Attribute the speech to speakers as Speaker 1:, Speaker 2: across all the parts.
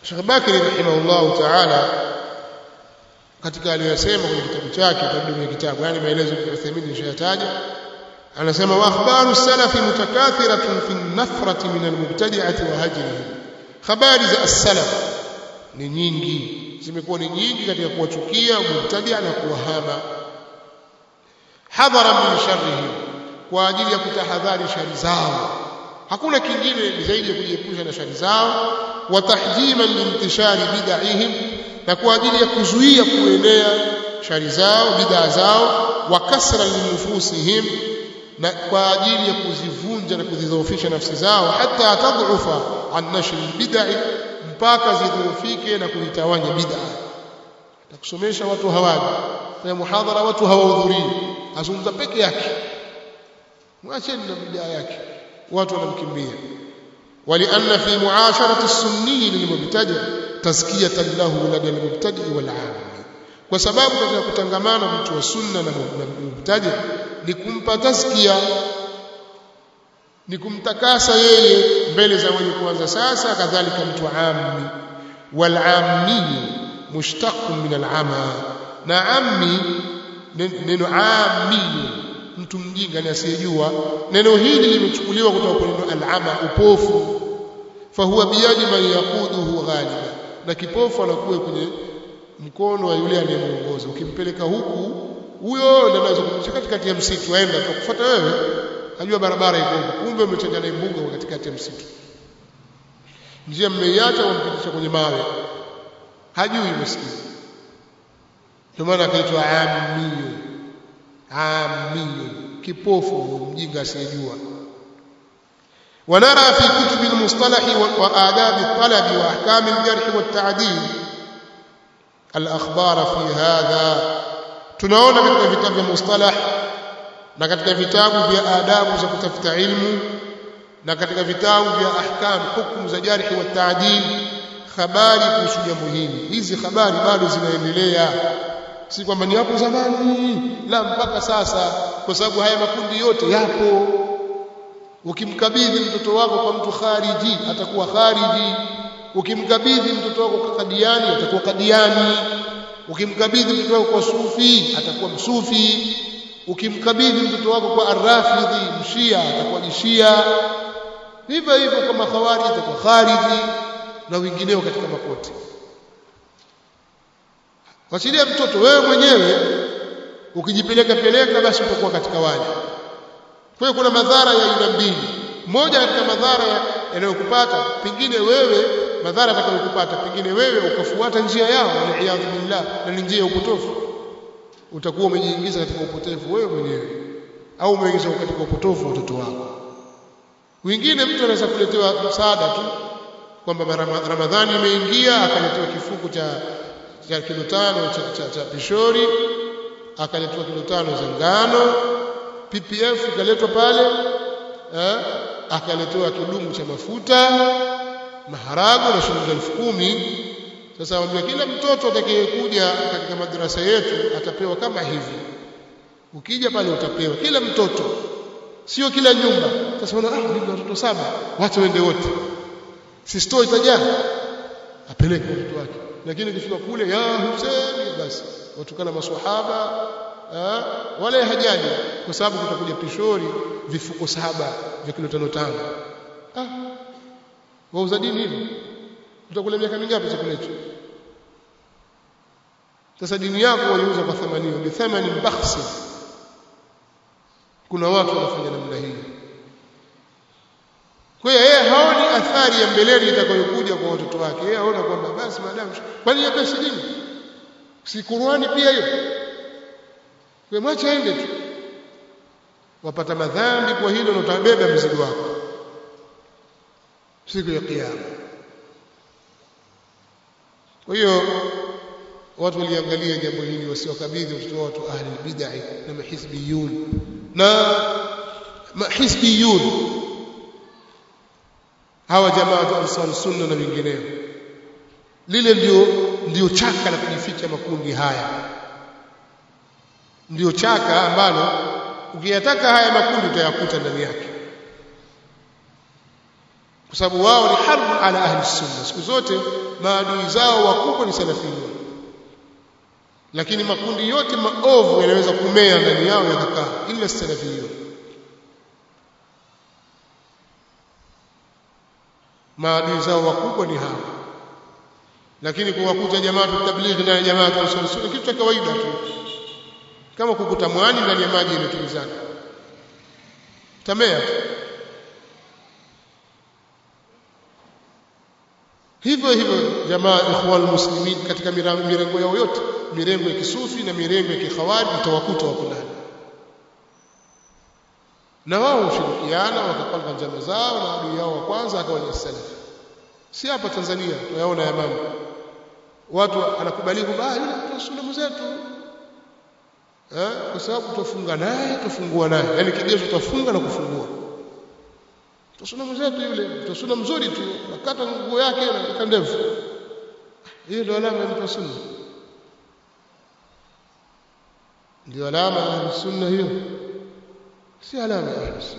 Speaker 1: Sheikh Bakri rahimahullahu ta'ala katika aliyosema kwenye kitabu chake tarjuma ya kitabu yani maelezo ya Uthaymeen nishayataja anasema wa akhbaru salafi mutakathiratun fi an-nafrati min al-mubtadi'ati wa hajrihi habari za as-salaf ni nyingi zimekuwa ni nyingi katika kuwachukia mubtadi'a na kuwahama hadhara min sharrihim kwa ajili ya kutahadhari shari zao hakuna kingine zaidi ya kujiepusha na shari zao wa tahjiman liintishari bid'ahim na kwa ajili ya kuzuia kuenea shari zao bid'a zao wa kasra linufusihim na kwa ajili ya kuzivunja na kuzidhoofisha nafsi zao hata tadhufa an nashr bid'i mpaka zidhoofike na kujitawanya bid'a takusomesha watu hawaji fanya muhadhara watu hawahudhurii azungumza peke yake mwacheni na bid'a yake watu wanamkimbia ولأن في معاشرة السني للمبتدع تزكية له لدى المبتدع والعام kwa sababu katika kutangamana mtu wa sunna na mubtadi ni kumpa tazkia ni kumtakasa yeye mbele za wenye kuanza sasa kadhalika mtu ammi wal ammi mushtaqun min al ama na ammi neno ammi mtu mjinga ni asiyejua neno hili limechukuliwa kutoka kwa neno al-ama upofu fahuwa biyadi man yaquduhu ghaliba na kipofu anakuwa kwenye mkono wa yule anayemuongoza ukimpeleka huku huyo ndio anaweza kumshika katikati ya msitu aenda tukufuata wewe ajua barabara iko huko kumbe umechanja na mbuga katikati ya msitu njia mmeiacha wampitisha kwenye mawe hajui maskini ndio maana akaitwa ammiyo ammiyo kipofu mjinga asiyejua ونرى في كتب المصطلح وآداب الطلب وأحكام الجرح والتعديل الأخبار في هذا tunaona katika vitabu vya mustalah na katika vitabu vya adabu za kutafuta ilmu na katika vitabu vya ahkam hukumu za jarhi wa taadil habari kuhusu jambo hili hizi habari bado zinaendelea si kwamba ni hapo zamani la mpaka sasa kwa sababu haya makundi yote yapo ukimkabidhi mtoto wako kwa mtu khariji atakuwa khariji ukimkabidhi mtoto wako kwa kadiani atakuwa kadiani ukimkabidhi mtoto wako kwa sufi atakuwa msufi ukimkabidhi mtoto wako kwa arrafidhi mshia atakuwa jishia hivyo hivyo kwa makhawariji atakuwa khariji na wengineo katika mapote wachilia mtoto wewe mwenyewe ukijipeleka peleka basi utakuwa katika wale kwa hiyo kuna madhara ya aina mbili moja katika madhara yanayokupata pengine wewe madhara atakayokupata pengine wewe ukafuata njia yao waliaadhu billah na ni njia ya upotofu utakuwa umejiingiza katika upotevu wewe mwenyewe au umeingiza katika upotofu watoto wako wengine mtu anaweza kuletewa msaada tu kwamba ramadhani imeingia akaletewa kifuko cha cha kilo tano cha, cha, cha pishori akaletewa kilo tano za ngano PPF ikaletwa pale eh, akaletewa kidumu cha mafuta maharago na shilingi elfu kumi sasa wambia kila mtoto atakayekuja katika madrasa yetu atapewa kama hivi ukija pale utapewa kila mtoto sio kila nyumba sasa wana ah mimi watoto saba wacha wende wote si store itajaa apeleke mtoto wake lakini ukifika kule ya Hussein basi watukana maswahaba wala hajali kwa sababu kutakuja pishori vifuko saba vya kilo tano tano ah wauza dini hivi utakula miaka mingapi chakula hicho sasa dini yako waliuza kwa thamani bi thamani bakhsi kuna watu wanafanya namna hii kwa hiyo yeye haoni athari ya mbeleni itakayokuja kwa watoto wake yeye aona kwamba basi maadamu kwani ya pesa dini si Qur'ani pia hiyo kwa mwacha aende tu wapata madhambi kwa hilo na utabeba mzigo wako siku ya kiyama kwa hiyo watu waliangalia jambo hili wasiwakabidhi watoto watu ahli bid'ah na mahizbiyun na mahizbiyun hawa jamaa ansar sunna na wengineo lile ndio ndio chaka la kujificha makundi haya ndio chaka ambalo ukiyataka haya makundi utayakuta ndani yake kwa sababu wao ni harb ala ahli sunna siku zote maadui zao wakubwa ni salafiyun lakini makundi yote maovu yanaweza kumea ndani yao yakakaa ila salafiyun maadui zao wakubwa ni hawa lakini kuwakuta jamaa tablighi na jamaa sunna kitu cha kawaida tu kama kukuta mwani ndani ya maji yametulizana tamea tu hivyo hivyo jamaa ikhwan muslimin katika mirengo yao yote mirengo ya kisufi na mirengo ya kikhawarij utawakuta wako ndani na wao hushirikiana wakapanga njama zao na adui yao wa kwanza akawa ni salafi si hapa Tanzania tunayaona ya mambo watu anakubali kwamba yule mtu sunna zetu eh kwa sababu tufunga naye tufungua naye yani kigezo tutafunga na kufungua tusuna zetu yule tusuna mzuri tu nakata nguo yake na ndevu hiyo ndio alama ya mtu sunna ndio alama ya sunna hiyo si alama ya sunna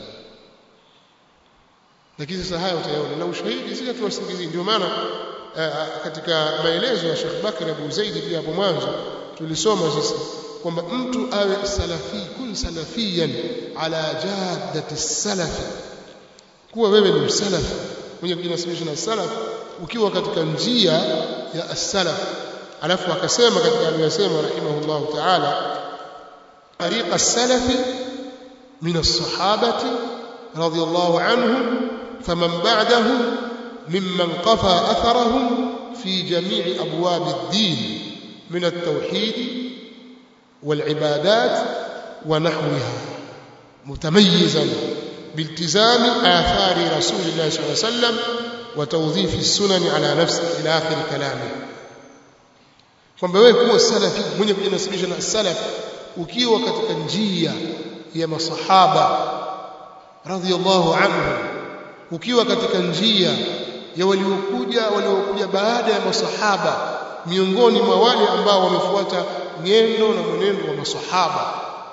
Speaker 1: lakini sasa haya utayaona na ushahidi sisi tuwasingizii ndio maana katika maelezo ya Sheikh Bakr Abu Zaid pia hapo mwanzo tulisoma sisi kwamba mtu awe salafi kun salafiyan ala jaddati salafi kuwa wewe ni msalafi mwenye kujinasibisha na salaf ukiwa katika njia ya as-salaf alafu akasema katika aliyosema rahimahullah ta'ala tariqa as-salafi min as-sahabati radiyallahu anhum faman ba'dahum mimman qafa atharahum fi jami' abwab ad-din min at-tauhid wal-ibadat wa nahwiha mutamayizan بالتزام آثار رسول الله صلى الله عليه وسلم وتوظيف السنن على نفسه إلى آخر كلامه kwamba wewe kuwa salafi mwenye kujinasibisha na salaf ukiwa katika njia ya masahaba radhiallahu anhu ukiwa katika njia ya waliokuja waliokuja baada ya masahaba miongoni mwa wale ambao wamefuata nyendo na mwenendo wa masahaba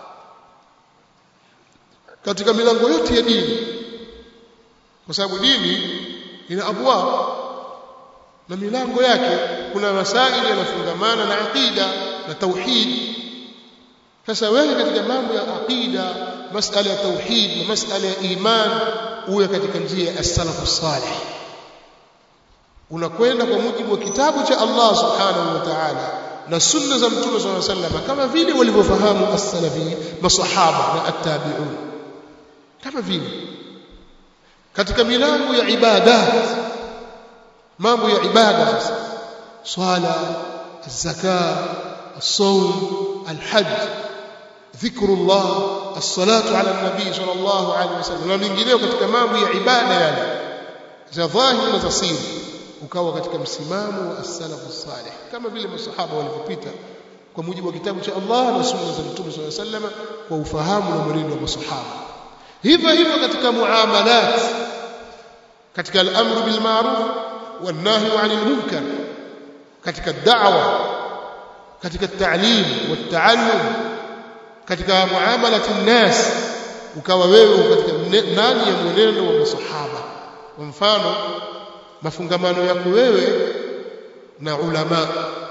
Speaker 1: katika milango yote ya dini kwa sababu dini ina abwab na milango yake kuna masaili yanafungamana na aqida na tauhid sasa wewe katika mambo ya aqida masala ya tauhid na masala ya iman uwe katika njia ya as-salafu salih unakwenda kwa mujibu wa kitabu cha Allah subhanahu wa ta'ala na sunna za mtume sallallahu alaihi wasallam kama vile walivyofahamu as-salafi masahaba na at-tabi'un kama vile katika milango ya ibadat mambo ya ibada sasa swala zaka الصوم الحج ذكر الله الصلاه على النبي صلى الله عليه وسلم na mengineo katika mambo ya ibada yale za dhahiri na za siri ukawa katika msimamo wa as-salafu salih kama vile masahaba walivyopita kwa mujibu wa kitabu cha Allah na sunna za Mtume صلى الله عليه وسلم kwa ufahamu na mwenendo wa masahaba hivyo hivyo katika muamalat katika al-amru bil ma'ruf wan nahy 'anil munkar katika da'wa katika ta'lim wa ta'allum katika muamalat an-nas ukawa wewe katika ndani ya mwenendo wa masahaba kwa mfano mafungamano yako wewe na ulama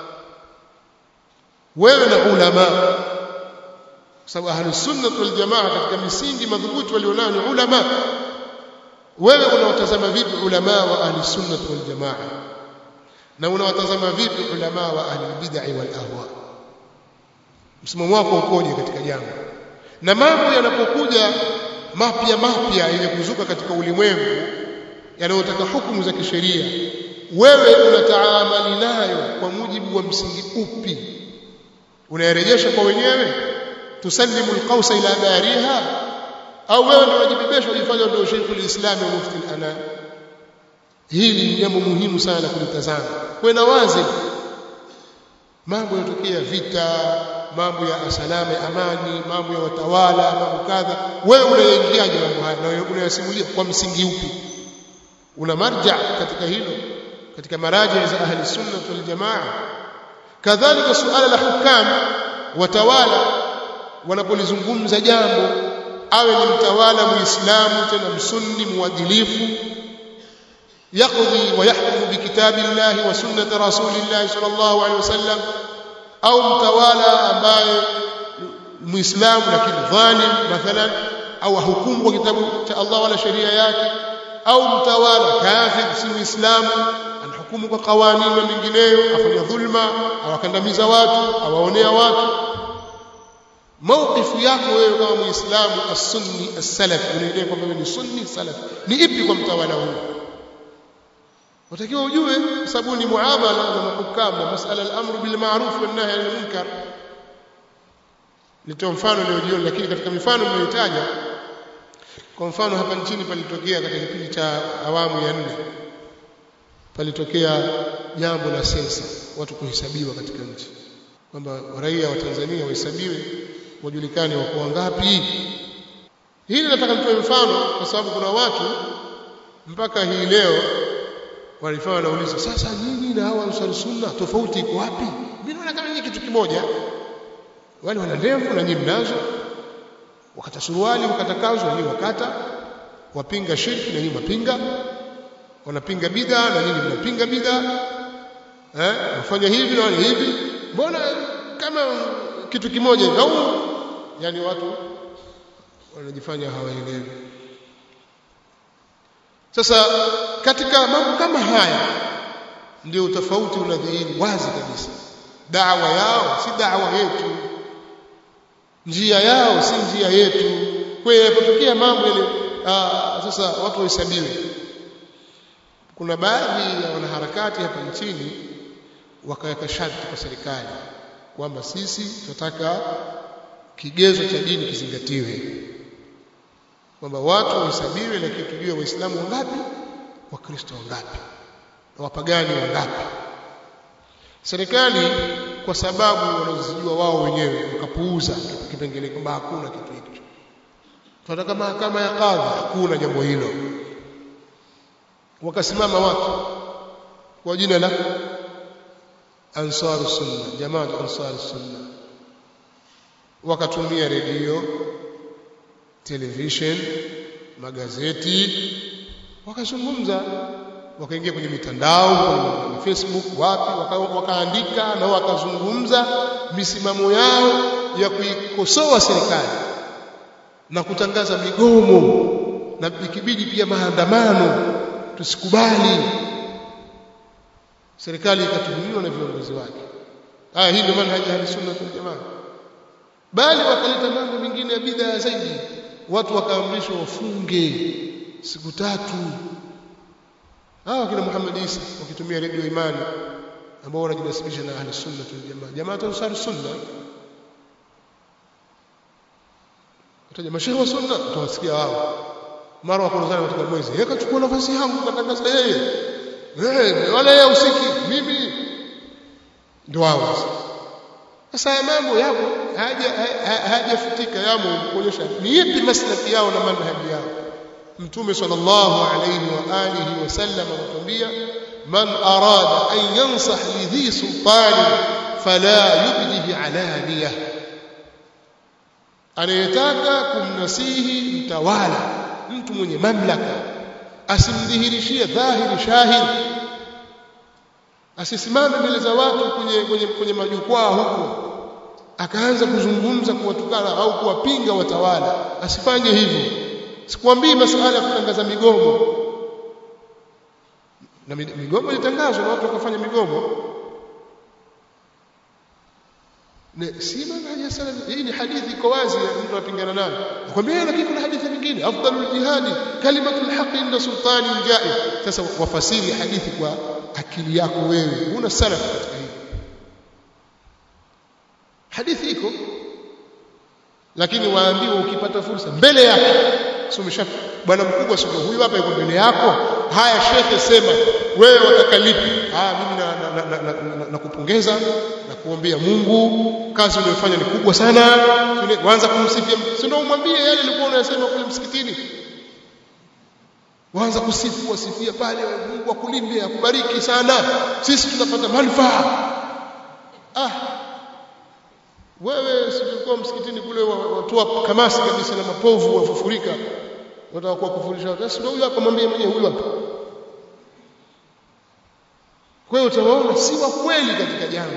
Speaker 1: wewe na ulama kwa sababu ahlus sunnah wal jamaa katika misingi madhubuti walionao ni ulama wewe unawatazama vipi ulama wa ahlus sunnah wal jamaa na unawatazama vipi ulama wa ahli bid'ah wal ahwa msimamo wako ukoje katika jambo na mambo yanapokuja mapya mapya yenye kuzuka katika ulimwengu yanayotaka hukumu za kisheria wewe unataamali nayo kwa mujibu wa msingi upi unayarejesha kwa wenyewe tusallimu alqausa ila bariha au wewe ndio unajibebesha ujifanya ndio Sheikhul Islam wa Mufti al-Anam hili ni jambo muhimu sana la kulitazama kwenda wazi mambo yanatokea vita mambo ya salama amani mambo ya watawala mambo kadha wewe unaingiaje mambo haya na unayasimulia kwa msingi upi una marja katika hilo katika maraji za ahli sunna wal jamaa kadhalika suala la hukam watawala wanapolizungumza jambo awe ni mtawala muislamu tena msunni muadilifu يقضي ويحكم بكتاب الله وسنة رسول الله صلى الله عليه وسلم أو متوالى ambaye muislamu lakini dhalim mathalan au hukumu kwa kitabu cha Allah wala sheria yake au mtawala kafir si muislamu anahukumu kwa kawanini na mengineyo afanya dhulma au akandamiza watu awaonea watu mawqifu yako wewe kama muislamu as-sunni as-salafi unaelewa kwamba wewe ni sunni salafi ni ipi kwa mtawala huyo watakiwa ujue sababu ni muamala na mahukam na masala al-amru bil ma'ruf wan nahy anil munkar nitoa mfano leo jioni lakini katika mifano mnayotaja kwa mfano hapa nchini palitokea katika kipindi cha awamu ya nne palitokea jambo la sensa watu kuhesabiwa katika nchi kwamba raia wa Tanzania wahesabiwe wajulikane wako wangapi hili nataka nitoe mfano kwa sababu kuna watu mpaka hii leo walifanya wanauliza sasa nyinyi na hawa ansar sunna tofauti iko wapi mimi naona kama nyinyi kitu kimoja wale wana ndevu na nyinyi mnazo wakata suruali wakata kanzu na nyinyi wakata wapinga shirki na nyinyi mapinga wanapinga bid'a na nyinyi mnapinga bid'a eh wafanya hivi na wale hivi mbona kama kitu kimoja hivi au yani watu wanajifanya hawaelewi sasa katika mambo kama haya ndio tofauti unadhihiri wazi kabisa da'wa yao si da'wa yetu njia yao si njia yetu kwa hiyo inapotokea mambo ile sasa watu wahesabiwe kuna baadhi ya wanaharakati hapa nchini wakaweka sharti kwa serikali kwamba sisi tunataka kigezo cha dini kizingatiwe kwamba watu wahesabiwe lakini tujue waislamu wangapi wakristo wangapi na wapagani wangapi serikali kwa sababu wanazijua wao wenyewe wakapuuza kipengele kwamba hakuna kitu hicho tunataka mahakama ya kadhi hakuna jambo hilo wakasimama watu kwa jina la ansaru sunna jamaa ansaru sunna wakatumia redio television magazeti wakazungumza wakaingia kwenye mitandao kwenye Facebook wapi waka, wakaandika na wakazungumza misimamo yao ya kuikosoa serikali na kutangaza migomo na ikibidi pia maandamano tusikubali serikali ikatuhumiwa na viongozi wake haya hii ndio manhaji ya sunna wal jamaa bali wakaleta mambo mengine ya bid'a zaidi watu wakaamrishwa wafunge siku tatu hawa kina Muhammad Isa wakitumia redio Imani ambao wanajinasibisha na ahli sunna wal jamaa jamaa ansar sunna wataja mashehe wa sunna utawasikia wao mara wakonozana katika mwezi yeye kachukua nafasi yangu katangaza yeye eh wala yeye usiki mimi ndio wao sasa mambo yapo haja hajafutika yamo kuonyesha ni ipi maslahi yao na manhaji yao mtume sallallahu alayhi wa alihi wasallam anatuambia man arada an yansah li dhi sultani fala yubdihi alaniya anayetaka kumnasihi mtawala mtu mwenye mamlaka asimdhihirishie dhahiri shahiri asisimame mbele za watu kwenye, kwenye, kwenye majukwaa huko akaanza kuzungumza kuwatukana au kuwapinga watawala asifanye hivyo sikwambii masuala ya kutangaza migomo na migomo ilitangazwa na watu wakafanya migomo ne si manhaji salaf hii ni hadithi iko wazi mtu anapingana nayo nakwambia lakini kuna hadithi nyingine afdalul jihadi kalimatul haqi inda sultani jair sasa wafasiri hadithi kwa akili yako wewe huna salaf katika hili hadithi iko lakini waambiwa ukipata fursa mbele yake sio bwana mkubwa sio huyu hapa yuko mbele yako haya shekhe sema wewe wataka lipi ah mimi na, na, na, na, na, na kupongeza na kuombea Mungu kazi unayofanya ni kubwa sana waanza kumsifia si ndio umwambie yale alikuwa unayosema kule msikitini waanza kusifu wasifia pale Mungu akulinde akubariki sana sisi tunapata manufaa ah wewe silikuwa msikitini kule watoa kamasi kabisa na mapovu wafufurika wataka kuwakufurisha watu sio huyu hapa mwambie mwenyewe huyu hapa kwa hiyo utawaona si wa kweli katika jambo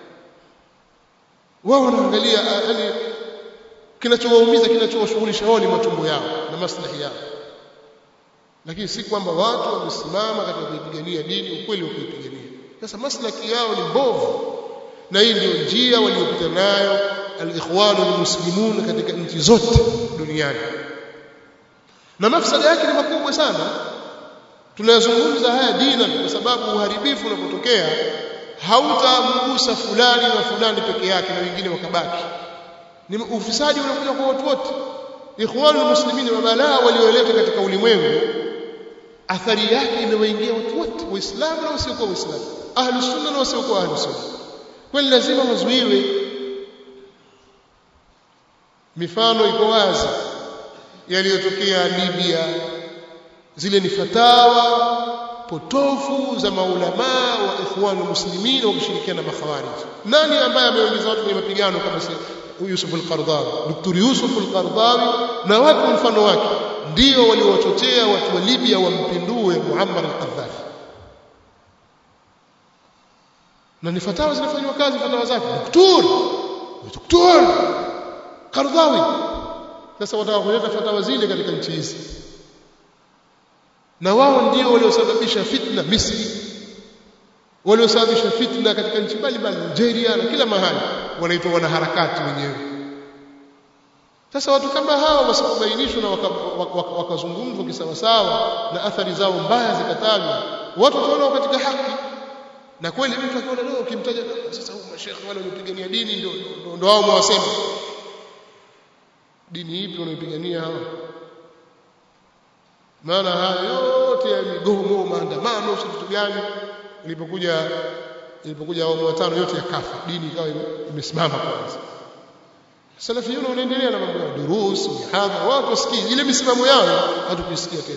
Speaker 1: wao wanaangalia yani kinachowaumiza kinachowashughulisha wao ni matumbo yao na maslahi yao lakini si kwamba watu wamesimama katika kuipigania dini ukweli wa kuipigania sasa maslahi yao ni mbovu na hii ndio njia waliopita nayo al-ikhwan al-muslimun katika nchi zote duniani na mafsada yake ni makubwa sana tunayazungumza haya dina kwa sababu uharibifu unapotokea hautamgusa fulani na fulani peke yake na wengine wakabaki ni ufisadi unakuja kwa watu wote ikhwan al-muslimin wa balaa walioleta katika ulimwengu athari yake imewaingia watu wote waislamu na wasiokuwa waislamu ahlus sunna na wasiokuwa ahlus sunna kwani lazima wazuiwe mifano iko wazi yaliyotokea Libya zile ni fatawa potofu za maulamaa wa ikhwan muslimin wakishirikiana na makhawarij nani ambaye ameongeza watu kwenye mapigano kama Yusuf al-Qardawi Dr. Yusuf al-Qardawi na watu mfano wake ndio waliowachochea watu wa Libya wampindue Muammar al-Qaddafi na ni fatawa zinafanywa kazi fatawa zake Dr. Dr. Qardawi sasa wataka kuleta fatawa zile katika nchi hizi na wao ndio waliosababisha fitna Misri waliosababisha fitna katika nchi mbalimbali Nigeria na kila mahali wanaitwa wanaharakati wenyewe sasa watu kama hawa wasipobainishwa na wakazungumzwa waka, waka kisawasawa na athari zao mbaya zikatajwa watu wataona katika haki na kweli mtu akiona leo ukimtaja sasa huu mashekhe wale waliopigania dini ndio ndio wao mwasema dini ipi wanaipigania hawa maana haya yote ya migomo maandamano si kitu gani ilipokuja ilipokuja awamu watano yote yakafa dini ikawa imesimama kwanza salafiyuna wanaendelea na mambo ya durus mihadhara watu wasikii ile misimamo yao hatukuisikia tena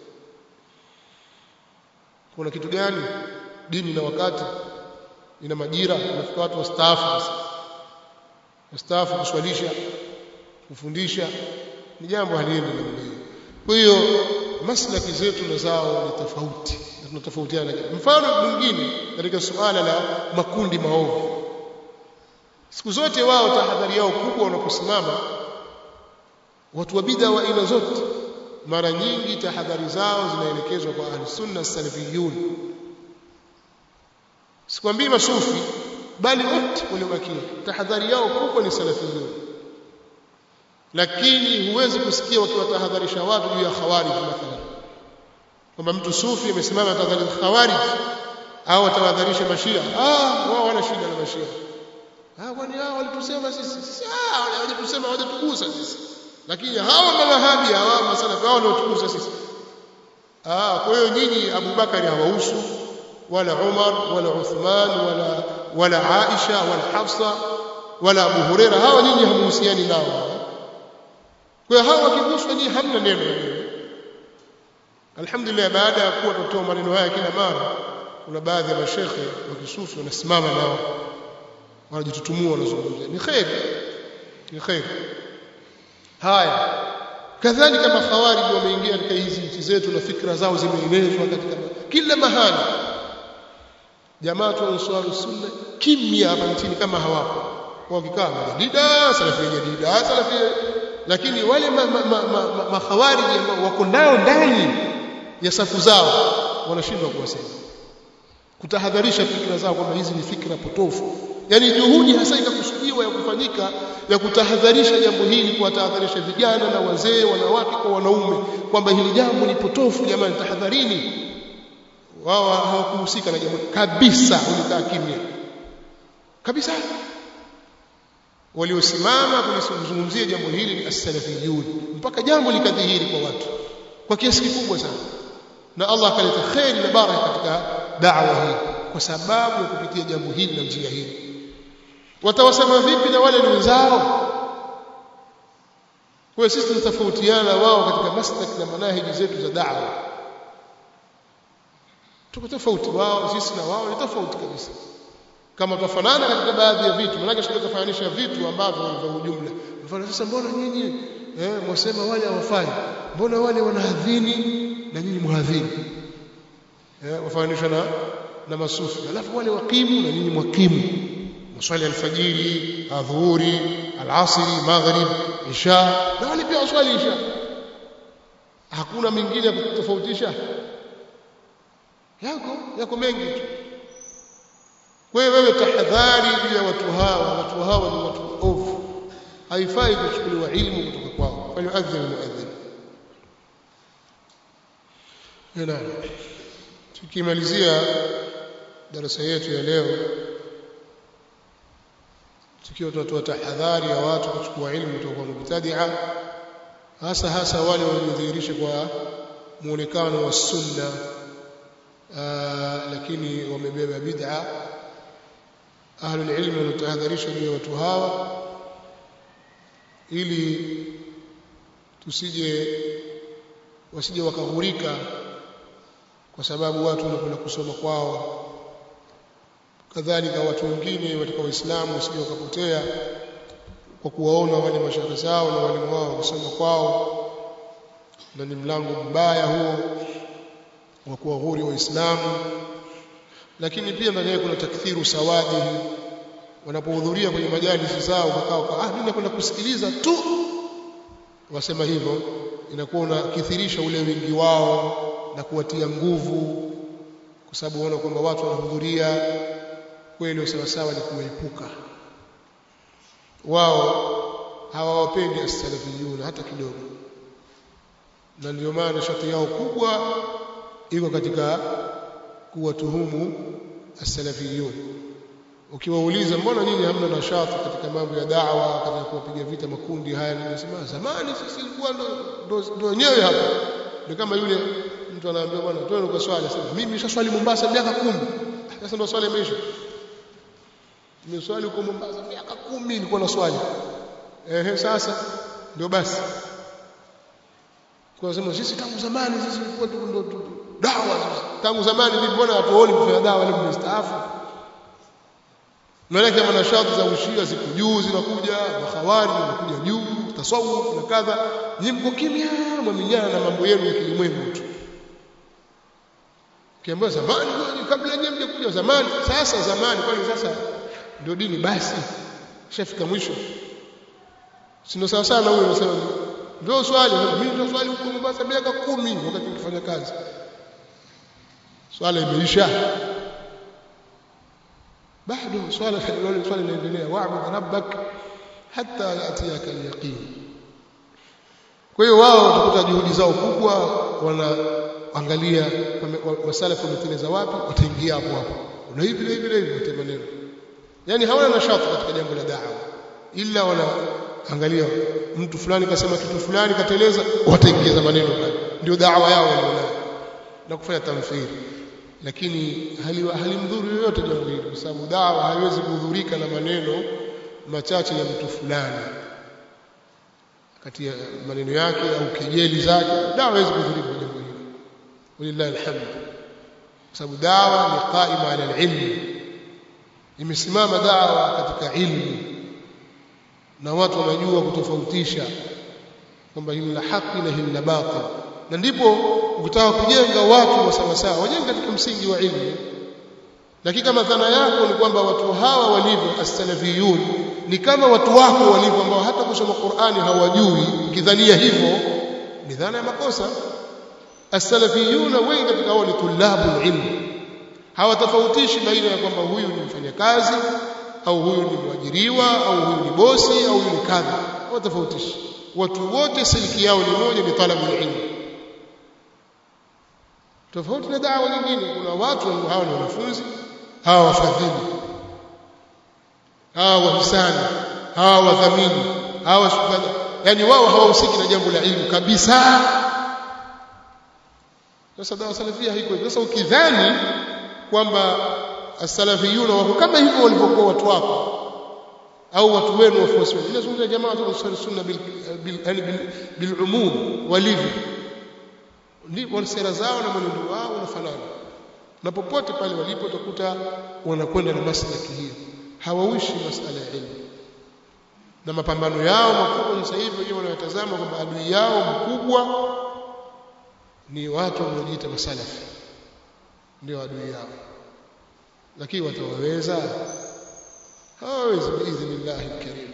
Speaker 1: kuna kitu gani dini na wakati ina majira inafika watu wastaafu wastaafu kuswalisha kufundisha ni jambo haliendi namna hiyo kwa hiyo maslaki zetu na zao ni tofauti na tunatofautiana mfano mwingine katika suala la makundi maovu siku zote wao tahadhari yao kubwa wanaposimama watu wa bid'a wa aina zote mara nyingi tahadhari zao zinaelekezwa kwa ahli sunna salafiyun sikwambii masufi bali wote waliobakia tahadhari yao kubwa ni salafiyun lakini huwezi kusikia wakiwatahadharisha watu juu ya khawarij mathalan kwamba mtu sufi amesimama tahadhari khawarij au atahadharisha mashia ah wao wana shida na mashia ah kwani hao walitusema sisi sisi ah hawajatusema hawajatugusa sisi lakini hawa mawahabi hawa masalafi hao ndio tugusa sisi ah kwa hiyo nyinyi Abu Bakari hawahusu wala Umar wala Uthman wala wala Aisha wala Hafsa wala Abu Huraira hawa nyinyi hamuhusiani nao kwa hiyo hawa wakiguswa nyinyi hamna neno alhamdulillah baada ya kuwa tutoa maneno haya kila mara kuna baadhi ya mashekhe wa kisufi wanasimama nao wanajitutumua wanazungumza ni khairi ni khairi haya kadhalika makhawariji wameingia katika hizi nchi zetu na fikra zao zimeenezwa katika kila mahali jamaa tu answaru sunna kimya hapa nchini kama hawapo wakikaa jadida salafi jadida salafi lakini wale makhawariji ambao wako nao ndani ya safu zao wanashindwa kuwasema kutahadharisha fikra zao kwamba hizi ni fikra potofu yani juhudi hasa ikakusudiwa ya kufanyika ya kutahadharisha jambo hili kuwatahadharisha vijana na wazee wanawake kwa wanaume kwamba hili jambo ni potofu jamani tahadharini wao hawakuhusika na jambo kabisa walikaa kimya kabisa waliosimama kulizungumzia jambo hili ni as-salafiyun mpaka jambo likadhihiri kwa watu kwa kiasi kikubwa sana na Allah akaleta khairi na baraka katika da'wa hii kwa sababu ya kupitia jambo hili na njia hii watawasema vipi na wale ni wenzao kwa sisi tunatofautiana wao katika maslak na manahiji zetu za da'wa tuko tofauti wao sisi na wao ni tofauti kabisa kama tufanana katika baadhi ya vitu maana shida kufananisha vitu ambavyo vya ujumla mfano sasa mbona nyinyi eh mwasema wale hawafai mbona wale wanahadhini na nyinyi muhadhini eh wafananishwa na na masufi alafu wale wakimu na nyinyi mwakimu maswali alfajiri adhuhuri alasri maghrib isha na wale pia waswali isha hakuna mingine ya kutofautisha yako yako mengi tu kwa hiyo wewe tahadhari juu ya watu hawa watu hawa ni watu ovu haifai kuchukuliwa ilmu kutoka kwao falyuadhin muadhin naam tukimalizia darasa yetu ya leo tukiwa tunatoa tahadhari ya watu kuchukua ilmu kutoka kwa mubtadia hasa hasa wale waliodhihirisha kwa muonekano wa sunna lakini wamebeba bid'a ahlul ilmi wanatahadharisha juu ya watu hawa ili tusije wasije wakaghurika kwa sababu watu wanakwenda kusoma kwao kadhalika watu wengine katika waislamu wasije wakapotea kwa kuwaona wale mashaka zao na walimu wao kusoma kwao na ni mlango mbaya huo wa kuwaghuri waislamu lakini pia ndani yake kuna takthiru sawadi wanapohudhuria kwenye majalisi zao wakao ah mimi nakwenda kusikiliza tu wasema hivyo inakuwa unakithirisha ule wingi wao na kuwatia nguvu kwa sababu waona kwamba watu wanahudhuria kweli sawa sawa ni kuepuka wao hawawapendi as-salafiyun hata kidogo na ndio maana shati yao kubwa iko katika kuwatuhumu as-salafiyun ukiwauliza mbona nyinyi hamna nashati katika mambo ya da'wa katika kuwapiga vita makundi haya nimesema zamani sisi ilikuwa ndo ndo wenyewe hapa ndio kama yule mtu anaambia bwana twende kwa swali sasa mimi nishaswali Mombasa miaka kumi sasa ndo swali imeisha nimeswali huko Mombasa miaka kumi nilikuwa na swali ehe sasa ndio basi kwa sababu sisi tangu zamani sisi tulikuwa ndo dawa tangu zamani vipi mbona hatuoni kufanya dawa leo mmestaafu Maana manashati za ushia siku juu zinakuja, makhawari zinakuja juu, tasawuf na kadha. Nyinyi mko kimya, mwaminyana na mambo yenu ya kilimwengu tu. Kiambiwa zamani kabla nyinyi mjakuja zamani, sasa zamani kwani sasa ndio dini basi. Shafika mwisho. Sio sawa sana huyo anasema ndio swali, mimi ndio swali huko Mombasa miaka kumi wakati nikifanya kazi. Swala imeisha bado swala swala swala linaendelea wa'bud rabbak hatta yatiyaka al-yaqin kwa hiyo wao watakuta juhudi zao kubwa wanaangalia masalafu wameteleza wapi wataingia hapo hapo na hivi na hivi na hivi wote maneno yani hawana nashati katika jambo la da'wa ila wanaangalia mtu fulani kasema kitu fulani kateleza wataingiza maneno pale ndio da'wa yao walionayo na kufanya tamthili lakini halimdhuru yoyote jambo hili kwa sababu dawa haiwezi kuhudhurika na maneno machache ya mtu fulani kati ya maneno yake au kejeli zake dawa haiwezi kuhudhurika jambo hili walillahi alhamd kwa sababu dawa ni qaima ala alilm imesimama dawa katika ilmu na watu wanajua kutofautisha kwamba hili la haki na hili la batil na ndipo ukitaka kujenga watu wa sawa sawa wajenge katika msingi wa ilmu lakini kama dhana yako ni kwamba watu hawa walivyo as-salafiyun ni kama watu wako walivyo ambao hata kusoma Qur'ani hawajui ukidhania hivyo ni dhana ya makosa as-salafiyun wengi katika wao ni tulabul ilm hawatofautishi baina ya kwamba huyu ni mfanyakazi au huyu ni mwajiriwa au huyu ni bosi au huyu ni kadha hawatofautishi watu wote siliki yao ni moja ni talabul ilm tofauti na dawa nyingine kuna watu hawa ni wanafunzi hawa wafadhili hawa wahisani hawa wadhamini hawa shukrani yani wao hawahusiki na jambo la ilmu kabisa sasa dawa salafia haiko hivyo sasa ukidhani kwamba as-salafiyuna wako kama hivyo walivyokuwa watu wako au watu wenu wafuasi wenu inazungumza jamaa wa sunna bil bil, bil, bil umum walivyo ndivyo sera zao na mwenendo wao unafanana na popote pale walipo utakuta wanakwenda na maslaki hiyo hawawishi masala ya elimu na mapambano yao makubwa sasa hivi wenyewe wanayotazama kwamba adui yao mkubwa ni watu wanaojiita masalafi ndio adui yao lakini watawaweza hawawezi biidhnillahi alkarim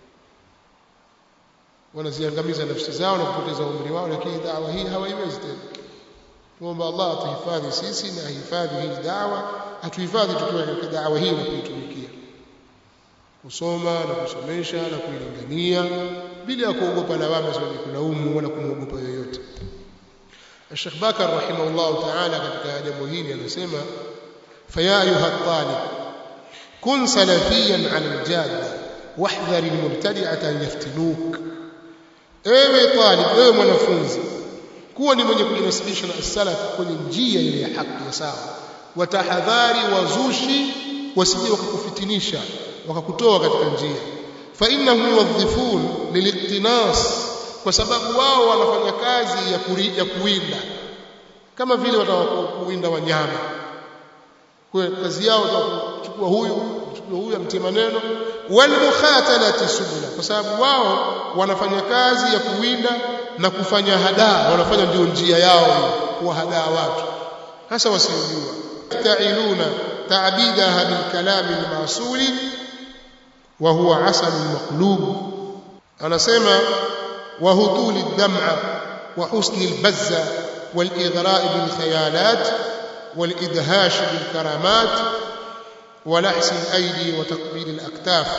Speaker 1: wanaziangamiza nafsi zao na kupoteza umri wao lakini dawa hii hawaiwezi tena tuomba Allah atuhifadhi sisi na ahifadhi hii dawa atuhifadhi tukiwa katika dawa hii na kuitumikia kusoma na kusomesha na kuilingania bila ya kuogopa lawama za wenye kulaumu wala kumwogopa yoyote Sheikh Bakar rahimahullah ta'ala katika jambo hili anasema faya ayuha talib kun salafiyan 'ala al-jadda wahdhar al-mubtadi'ata an yaftinuk ewe talib ewe mwanafunzi kuwa ni mwenye kujinasibisha na salaf kwenye njia ile ya haki ya sawa watahadhari wazushi wasije wakakufitinisha wakakutoa katika njia fa innahum yuwadhifun liliqtinas kwa sababu wao wanafanya kazi ya, kuri, ya kuwinda kama vile watakuwinda wanyama kwa kazi yao kuchukua huyu kuchukua huyu amtie maneno wal mukhatalati subula kwa sababu wao wanafanya kazi ya kuwinda na kufanya hadaa wanafanya ndio njia yao kuwahadaa watu hasa wasiojua ta'iluna ta'bidaha bil kalami al masuli wa huwa asal maqlub anasema wa hutuli ad-dam'a wa husni al-bazza wal ighra' bil khayalat wal idhash bil karamat wa lahsi al-aydi wa taqbil al-aktaf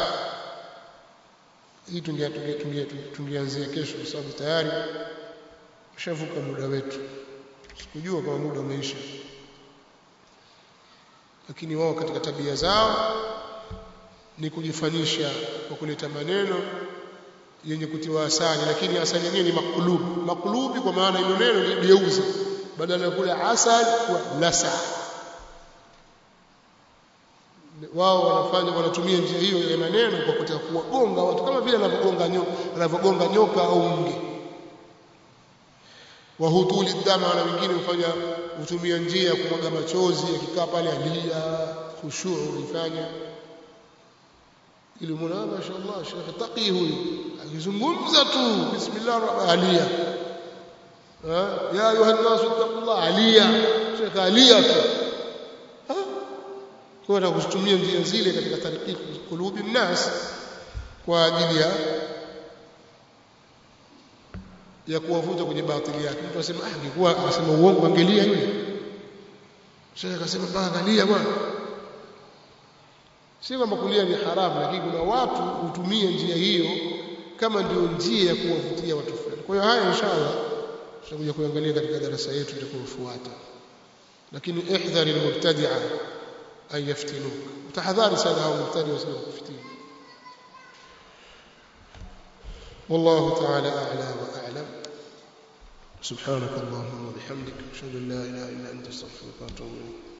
Speaker 1: hii tungeanzia kesho kwa sababu tayari ushavuka muda wetu sikujua kama muda umeisha lakini wao katika tabia zao ni kujifanyisha kwa kuleta maneno yenye kutiwa asali lakini asali yenyewe ni maklub maklubi kwa maana hilo neno ni geuza badala ya kula asali kwa lasa wao wanafanya wanatumia njia hiyo ya maneno kwa kutaka kuwagonga watu kama vile anavyogonga nyoka anavyogonga nyoka au nge wahutuli dama na wengine hufanya hutumia njia ya kumwaga machozi akikaa pale alia khushuu ifanya ili mwana mashaallah shekhe taqi huyu akizungumza tu bismillah alia ya ayuha nas taqullah alia shekhe alia tu kwa hiyo kutumia njia zile katika tarikhi kulubi nnas kwa ajili ya ya kuwavuta kwenye batili yake mtu asema ah angekuwa anasema uongo angelia yule sasa akasema mpaka angalia bwana si kwamba kulia ni haramu lakini kuna watu hutumia njia hiyo kama ndio njia ya kuwavutia watu fulani kwa hiyo haya inshallah tutakuja kuangalia katika darasa yetu itakayofuata lakini ihdhari almubtadi'a an yaftinuk tahadhari sana hao mubtadi wasije kufitini والله تعالى أعلى وأعلم سبحانك اللهم وبحمدك أشهد أن لا إله إلا أنت أستغفرك وأتوب إليك